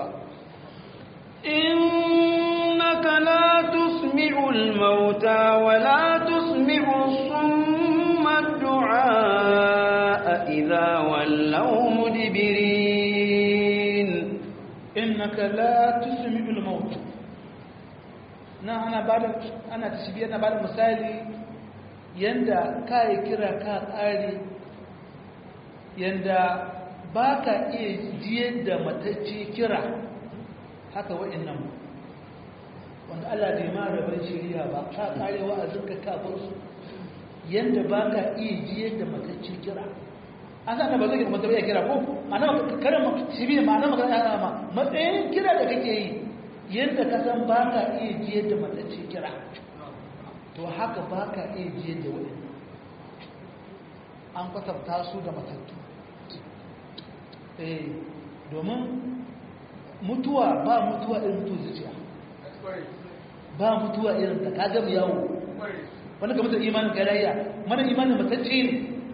إنك لا تسمع الموتى ولا تسمع الصم الدعاء إذا ولوا مدبرين إنك لا تسمع الموت na ana bada ana tashbiya na bada misali yanda kai kira ka tsari yanda baka iya jiyar da matacce kira haka wa'annan wanda Allah bai ma rabar shari'a ba ka kare wa'azin ka ka bar su yanda baka iya jiyar da matacce kira an san ba zai kuma tabbata kira ko ana karin shibi ma'ana magana ya ma matsayin kira da kake yi yanda ka san baka iya jiyar da matacce kira to haka baka iya jiyar da wa'annan an kwatanta su da matattu eh domin mutuwa ba mutuwa irin mutuwa zuciya ba mutuwa irin ta kaga mu yawo wani ka mutu imanin garayya mana imanin matacce ne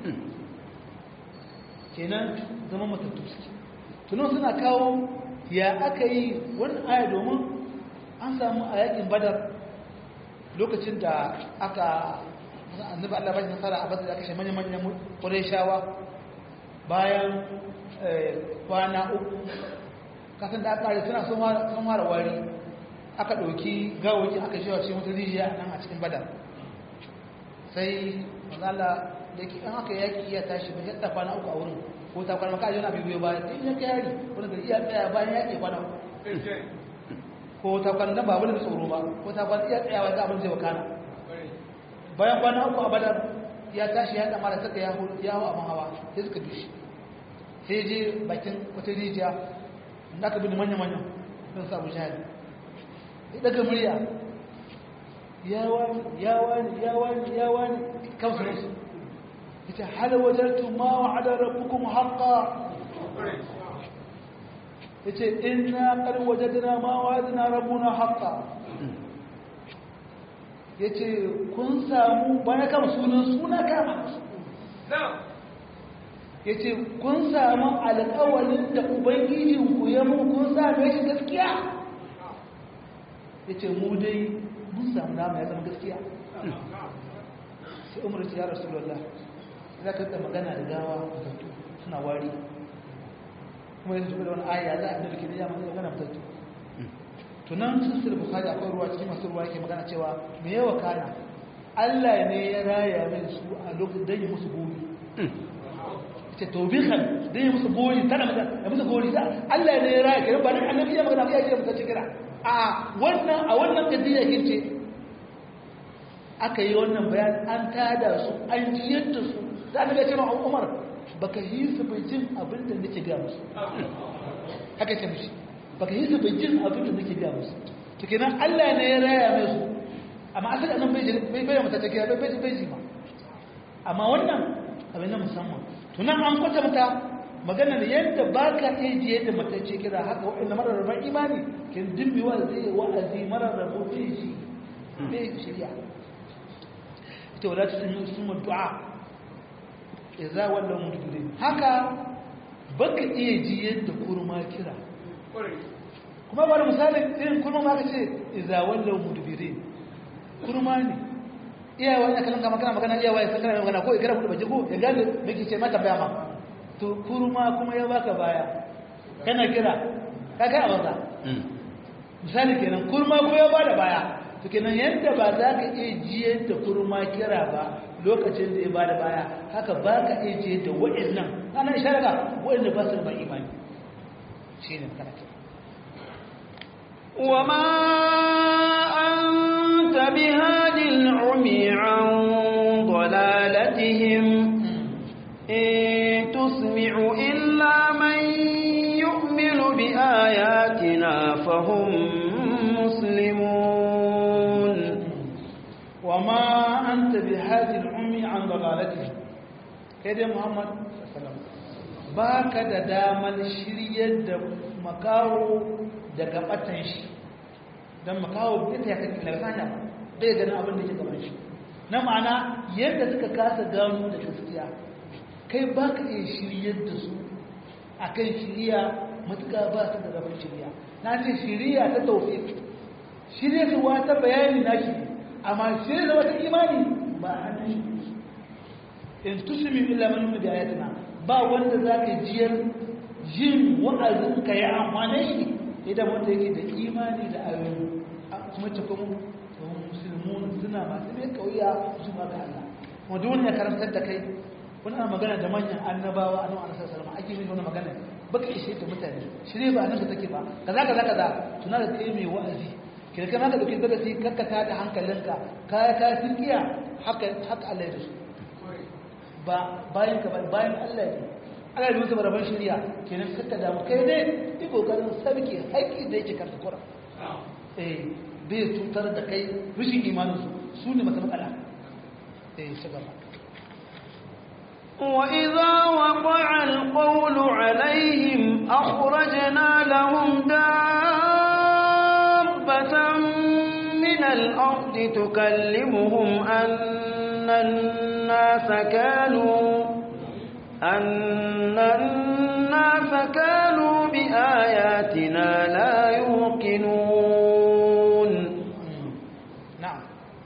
kenan zama matattu suke tunan suna kawo ya aka yi wani aya domin an samu a yakin badar lokacin da aka annabi Allah bashi nasara a badar da kashe manya-manyan ƙureshawa bayan kwana uku kasan da aka suna sun mara wari aka ɗauki gawoki aka shi wace wata rijiya nan a cikin badar sai mazala da ke an aka yaki iya tashi ba yadda kwana uku a wurin ko ta kwana maka yana bibiyo ba ta iya yari wani da iya tsaya bayan yaki kwana uku ko ta kwana ba wani da tsoro ba ko ta kwana iya tsayawa ga abin zai wakana bayan kwana uku a badar ya tashi ya damara saka ya hau abin hawa sai suka dushi sai je bakin wata rijiya da aka bin manya-manya don samu shahadi ya daga murya ya wani ya wani ya wani ya wani kamsa musu ya ce hada wajartu ma wa hada rabbukum haƙa ya ce ina ƙar wajadina ma wa hadina rabbuna haƙa ya ce kun samu bayan kama sunan suna kama ya ce kun samu alƙawalin da ubangijinku ya mu kun same shi gaskiya ya ce mu dai mun samu nama ya zama gaskiya sai umar ce ya rasu lalla za ka da magana da gawa mutattu suna wari kuma yanzu da wani aya za a da ke da yamma magana mutattu tunan sissir bukari akwai ruwa cikin masu ruwa yake magana cewa me yawa kana allah ne ya raya min su a lokacin don yi musu gobe ce taubihan don yi musu gori tana magana da musu gori da Allah ne ya raya kiran ba dan annabi ya magana ya kira mutacce kira a wannan a wannan kadiya kirce aka yi wannan bayan an tada su an jiyar da su da annabi ya ce ma Umar baka yi su bai jin abin da nake ga musu haka ce mishi baka yi su bai jin abin da nake ga musu to kenan Allah ne ya raya mai su amma asali annabi bai bai mutacce kira bai bai bai ma amma wannan abin na musamman tunan an kwatanta maganar yadda ba ka iya ji yadda matacce kira haka waɗanda mararraban imani kin dimbi wa zai wa'azi mararrabu zai shi bai shirya ita wadda ta sun sun du'a ya za wannan mutuɗe haka ba ka iya ji yadda kurma kira kuma ba da misalin irin kurma ma ka ce iza wannan mutuɗe kurma ne iyawa ina kallon kama kana magana iyawa ya san kana magana ko ikira kudu baje ko ya gane miki ce mata baya ma to kurma kuma ya baka baya kana kira ka kai abin misali kenan kurma kuma ya bada baya to kenan yadda ba za ka iya jiyar da kurma kira ba lokacin da ya bada baya haka ba ka iya jiyar da wa'annan ana ishara ga wa'anda ba su da imani shine kana kira وما أنت بهاد العمي عن ضلالتهم إن تسمع إلا من يؤمن بآياتنا فهم مسلمون وما أنت بهاد العمي عن ضلالتهم كده محمد صلى الله عليه وسلم باك da daman shiryar da makawo daga batan shi don makawo ita ya kai daga sanya bai ganin abin da ke gaban shi na ma'ana yadda suka kasa gano da gaskiya kai ba ka iya shiryar da su a kan shirya matuka ba su da rabin shirya na ce shirya ta taufi shirya su wata bayani na shi amma shirya da wata imani ba a hannun shi in tusumi illa man yu'minu bi ayatina ba wanda zaka jiyar jin wa'azin ka ya amfane shi idan wanda yake da imani da ayoyi kuma ta kuma musulmun suna masu mai kauya su ba ga Allah kuma duk wanda ya karantar da kai wani ana magana da manyan annabawa a nan a nasar salama ake yin wani magana baka ishe ta mutane shirye ba nan da take ba kaza kaza kaza tuna da kai mai wa'azi kira kana ka dauki darasi kakkata da hankalinka kaya ka sirkiya haka haka Allah ya da su ba bayan ka bayan Allah ne Allah ya musu baraban shari'a kenan kakka da kai ne yi kokarin sabke haƙi da yake karta kura eh bai tutar da kai rushin imanin su su ne mata matsala eh ci gaba وإذا وقع القول عليهم أخرجنا لهم دابة من الأرض تكلمهم أن الناس كانوا أن الناس كانوا بآياتنا لا يوقنون نعم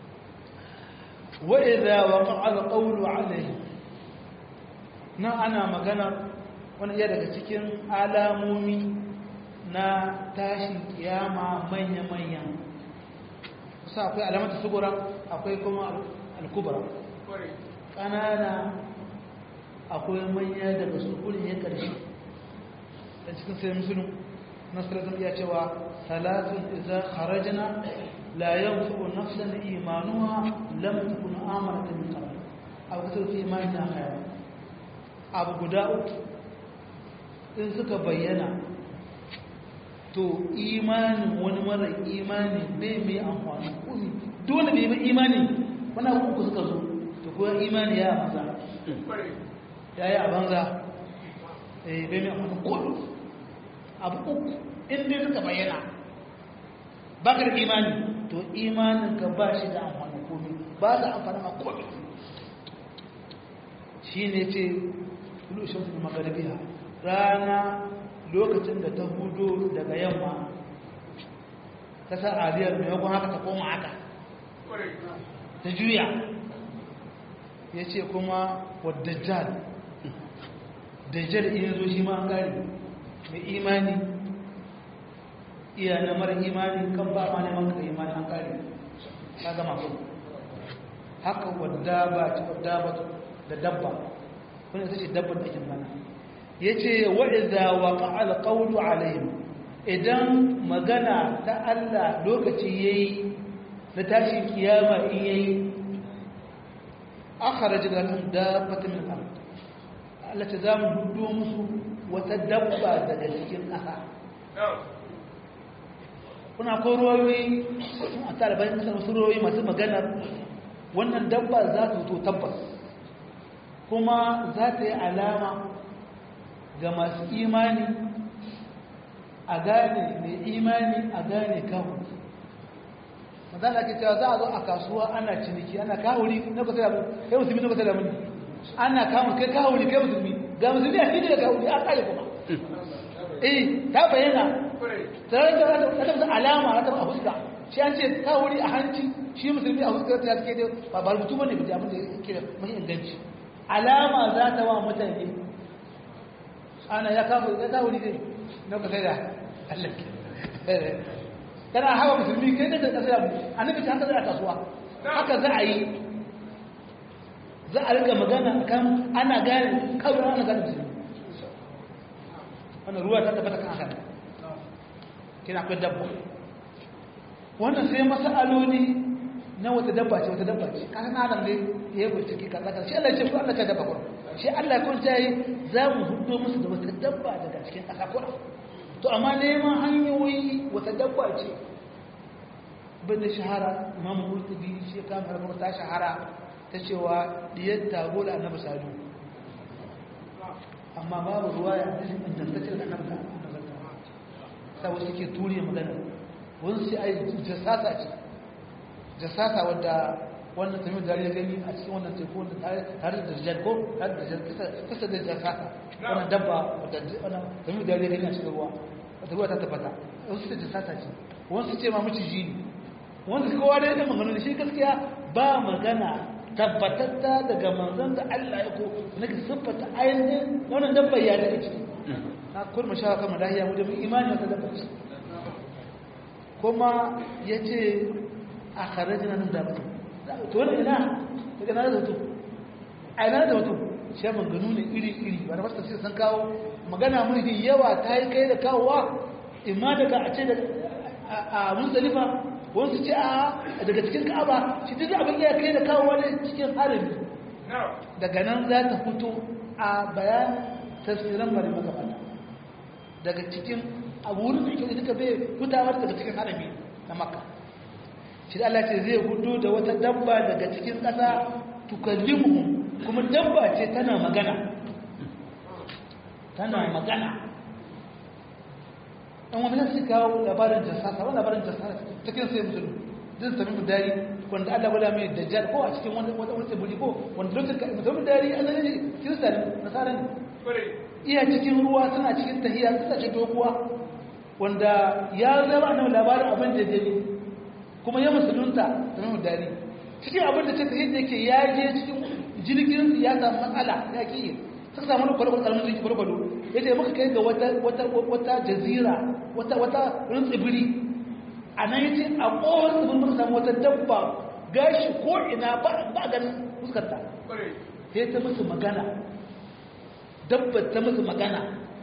وإذا وقع القول عليهم na ana magana wani iya daga cikin alamomi na tashin kiyama manya-manya kusa akwai alamata sugura akwai kuma alkubara ƙanana akwai manya daga sukurin ya ƙarshe da cikin sai musulun nasarar iya cewa salatun iza kharajna la yanfu nafsan imanuha lam takun amanat min qabl aw kasar fi imanina khayr abu guda uku in suka bayyana to imanin wani mara imani bai mai amfani kuni dole bai mai imani wani abu uku suka zo to kuwa imani ya banza ya yi a banza bai mai amfani kudu abu uku in dai suka bayyana bakar imani to imanin ka ba shi da amfani kuni ba su amfani ma kudu shi ne ce tulu shamsu min magharibiha rana lokacin da ta hudo daga yamma ta sa ariyar maimakon haka ta koma haka ta juya ya ce kuma wadajjal dajjal iya zo shi ma an gari mai imani iya na mara imani kan ba ma neman ka imani an gari ta gama su haka wadda ba ta wadda ba da dabba wani ita ce dabbar da ake mana ya ce wa'iza wa ƙa'al ƙaunu alayhim idan magana ta Allah lokaci ya yi na tashin kiyama in ya yi aka raji da nan dabbata min ar Allah ta za mu hudu musu wata dabba daga cikin ƙasa kuna ko ruwayoyi a talibai kasar wasu ruwayoyi masu maganar wannan dabba za ta to tabbas kuma za ta yi alama ga masu imani a gane mai imani a gane kawo mazala ke cewa za a zo a kasuwa ana ciniki ana kawuri na kusa da kai musulmi na kusa da muni ana kawuri kai kawuri kai musulmi ga musulmi a fili da kawuri a kare kuma eh ta bayyana tare da wata alama ta a huska shi an ce kawuri a hanci shi musulmi a huska ta suke da ba ba rubutu bane da abin da yake da mai inganci alama za ta wa mutane ana ya kawo ya kawo ne na kusa da Allah kana hawa musulmi kai da kasa da annabi ta haka za a kasuwa haka za a yi za a rika magana kan ana gane kawai ana gane musulmi wannan ruwa ta tabbata kan haka kina akwai dabba wannan sai masaloli na wata dabba ce wata dabba ce kasan adam ne ya yi bincike kaza kaza shi Allah ya ce ko Allah ta dabba ko shi Allah kun ta yi za mu hudo musu da wata dabba daga cikin ƙasa kuna to amma neman hanyoyi wata dabba ce bin da shahara imam murtabi shi ka mai ta shahara ta cewa diyar tago da annabi sadu amma babu ruwa ya hadisi ingantaccen da annabi sa wasu ke turiya magana wani sai ai jasasa ce jasasa wadda wannan tamim da ya gani a cikin wannan teku wanda tare da rijal ko tare da rijal kasa da jasasa wannan dabba wadda wannan tamim da ya gani a cikin ruwa wata ruwa ta tabbata wasu ce jasasa ce wasu ce ma miciji ne wasu kowa da yadda magana shi gaskiya ba magana tabbatatta daga manzon da Allah ya ko na ka siffata ainihin wannan dabba ya daga ciki na kurma sha kama lahiya mu da imani wata dabba ce kuma ya ce a kharajina nan da mutum to wani ina daga na da mutum a ina da mutum shi maganu ne iri-iri wani masu tafsir sun kawo magana mulki yawa ta yi kai da kawowa imma daga a ce a musalifa wasu ce a daga cikin ka'aba shi duk abin ya kai da kawowa ne cikin harami daga nan za ta fito a bayan tafsiran bari magabata daga cikin abu wurin da ke duka bai hutawar daga cikin harami na makka shi Allah ce zai hudu da wata dabba daga cikin ƙasa tukallimu kuma dabba ce tana magana tana magana ɗan wani su kawo labarin jasasa wani labarin jasasa cikin sai musulun zai sami mu dari wanda Allah wala mai dajjal ko a cikin wani wani tsibiri ko wanda lokacin musulun dari an zane kirista ne nasara ne iya cikin ruwa suna cikin tahiya suna ce doguwa wanda ya zama nan labarin abin da jini kuma ya musulunta da mai dari cikin abin da ce ta yadda yake ya je cikin jirgin ya samu matsala ya ki suka samu wani kwalkwal karamin jirgin kwalkwalo ya ce muka kai ga wata jazira wata wata wani tsibiri a nan ya ce a ƙowar tsibirin muka samu wata dabba gashi ko ina ba ganin fuskarta sai ta musu magana dabba ta musu magana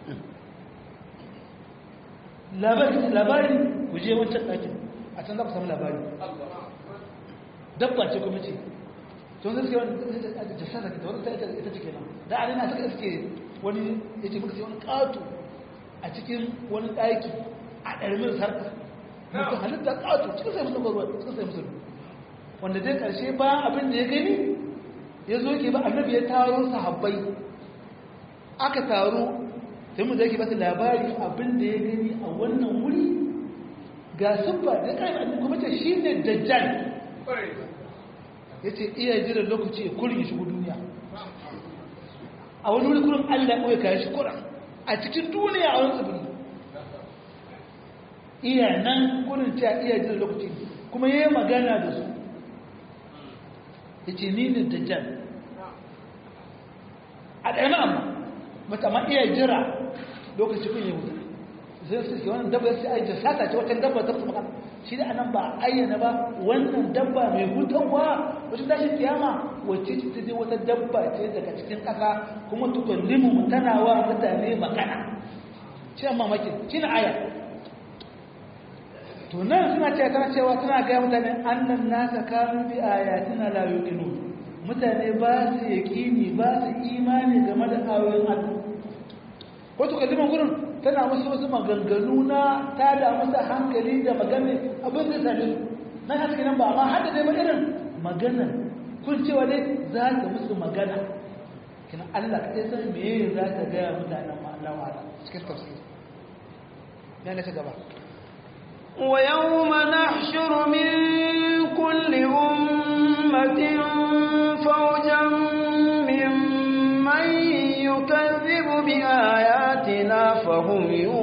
labari ku je wancan ɗakin a can za ku samu labari dabba ce kuma ce to zai suke wani jasasa ta wani ita ce kenan da alina suka suke wani ya ce muka sai wani ƙato a cikin wani ɗaki a ɗarmin sarka muka halitta ƙato cikin sai musamman ruwa cikin sai musamman wanda dai ƙarshe ba abin da ya gani ya zo ke ba annabi ya taro sahabbai aka taro sai mu da yake ba labari abin da ya gani a wannan wuri ga siffa da kai annabi kuma ce shine dajjal yace iya jira lokaci ya kurge shi duniya a wani wuri kurin Allah ya kayan shi kuran a cikin duniya a wani tsibiri iya nan kurin cewa iya jin lokaci kuma ya yi magana da su ya ce ni ne dajjal a ɗaya na amma mata ma iya jira lokaci kun yi wuta zai su ke wannan dabba sai ayyana sata ce wata dabba ta su magana shi da anan ba ayyana ba wannan dabba mai hutarwa wata tashin kiyama wacce ce ta je wata dabba ce daga cikin ƙasa kuma tukallimu tana wa mutane magana shi amma maki shi na aya to nan suna cewa tana cewa tana gaya mutane annan nasa kanu bi ayatina la yuqinu mutane ba su yaqini ba su imani game da ayoyin Allah ko to kalliman gurin tana musu wasu maganganu na ta da musu hankali da magana abin da sale nan haka nan ba amma hada dai ba irin magana kun cewa dai za ta musu magana kina Allah kai san me za ta ga mutanen ma Allah wa cikin tafsir ne ta gaba ويوم نحشر من كل أمة فوجا ممن يكذب بآياتنا فهم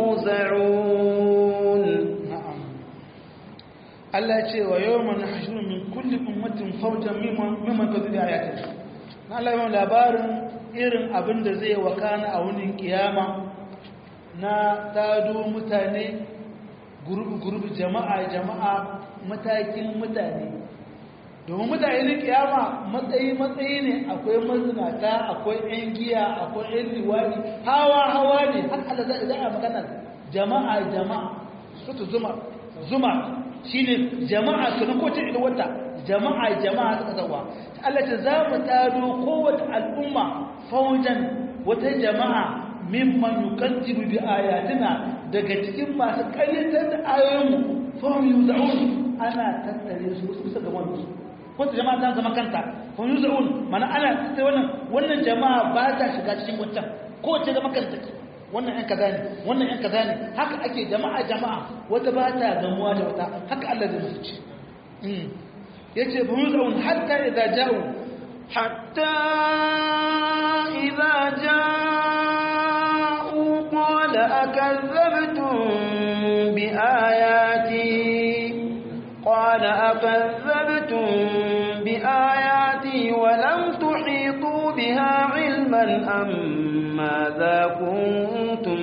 يوزعون na'am Allah ya ce wa yawma nahshuru min kulli ummatin fawjan mimman mimman kadhiba ayatina na Allah ya labarin irin abin da zai wakana a wunin kiyama na tado mutane gurubu gurubu jama'a jama'a matakin mutane domin mutane na kiyama matsayi matsayi ne akwai mazinata akwai yan giya akwai yan liwani hawa hawa ne har Allah za a magana jama'a jama'a sutu zuma zuma shine jama'a kana ko ta wata jama'a jama'a suka zawa Allah ta za mu tado kowace al'umma faujan wata jama'a mimman yukazzibu bi ayatina daga cikin masu ƙaryatar da ayoyinmu fahim yuzaun ana tattare su kusa ga wani ko ta jama'a ta zama kanta fahim yuzaun mana ana tattare wannan wannan jama'a ba ta shiga cikin wancan ko ta zama kanta wannan yan kaza ne wannan yan kaza ne haka ake jama'a jama'a wata ba ta gamuwa da wata haka Allah zai musu ci yace fa yuzaun hatta idza ja'u حتى إذا جاءوا قال أكذبتم بآياتي قال أكذبتم بآياتي ولم تحيطوا بها علما أم ماذا كنتم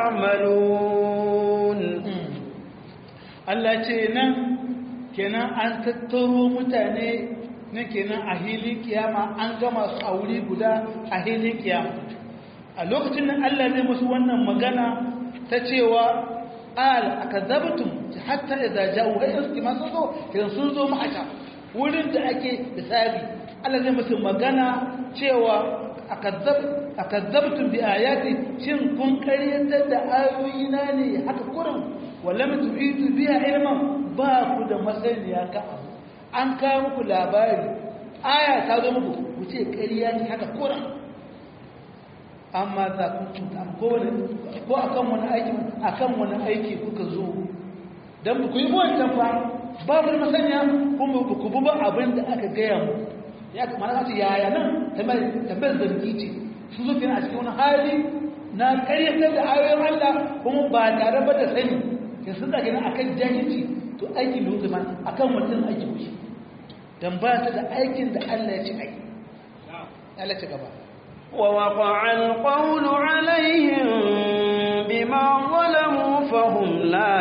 تعملون Allah ce nan kenan an tattaro mutane na kenan a hilin kiyama an gama su a wuri guda a hilin kiyama a lokacin nan Allah zai musu wannan magana ta cewa al akazabtum hatta idza ja'u hayyan kima sun zo kiran sun zo ma'aka wurin da ake hisabi Allah zai musu magana cewa akazab akazabtum bi ayati shin kun karyatar da ayoyina ne haka kurin walam tu'itu biha ilman ba ku da masaniya ka abu an kawo muku labari aya ta zo muku ku ce ƙarya ne haka kuran amma za ku cuta ko ko akan wani aiki akan wani aiki kuka zo dan ku yi wancan fa ba ku da masaniya kuma ku bu ba abin da aka gaya mu ya kamata ce yaya nan tambayar zargi ce sun zo kenan a cikin wani hali na ƙaryatar da ayoyin Allah kuma ba tare ba da sani ke sun da gina akan jahilci to aikin da hukuma akan mutum aiki kushi dan ba ta da aikin da Allah ya ci ai Allah ci gaba ووقع القول عليهم بما ظلموا فهم لا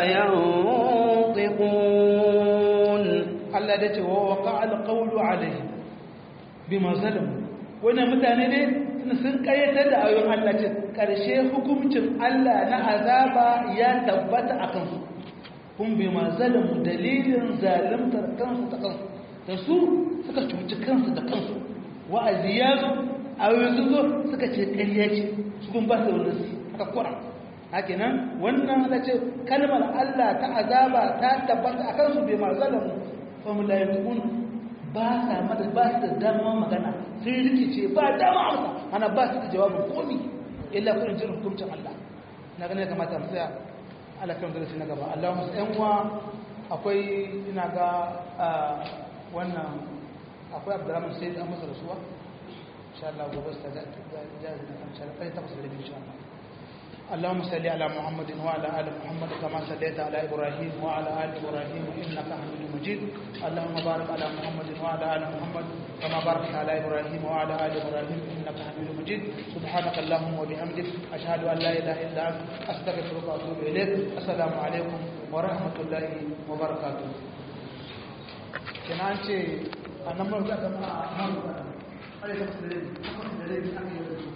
ينطقون Allah da ce wa waqa alqawlu alaihim bima zalamu wannan mutane ne sun kayyatar da ayoyin Allah ce karshe hukuncin Allah na azaba ya tabbata akan su kun bima zalamu dalilin zalimtar kansu ta kansu da su suka cuci kansu da kansu wa'azi ya zo ayoyin sun zo suka ce ƙarya ce su kun ba su wani su haka kura haka nan wannan ala ce kalmar Allah ta azaba ta tabbata a kansu bai ma zalamu fa mu layakun ba sa mata ba su da dama magana sun rikice ba dama amsa ana ba su da jawabin komi illa kun jin hukuncin Allah na ganin ya kamata mu tsaya Allah kan darasi na gaba Allah musu ƴan uwa akwai ina ga wannan akwai Abdurrahman Sayyid an masa rasuwa insha Allah gobe ta ga ga insha Allah kai ta kusa da insha Allah اللهم صل على محمد وعلى ال محمد كما صليت على ابراهيم وعلى ال ابراهيم انك حميد مجيد اللهم بارك على محمد وعلى ال محمد كما باركت على ابراهيم وعلى ال ابراهيم انك حميد مجيد سبحانك اللهم وبحمدك اشهد ان لا اله الا انت استغفرك واتوب اليك السلام عليكم ورحمه الله وبركاته kenan ce a nan ba za ka ma a nan ba a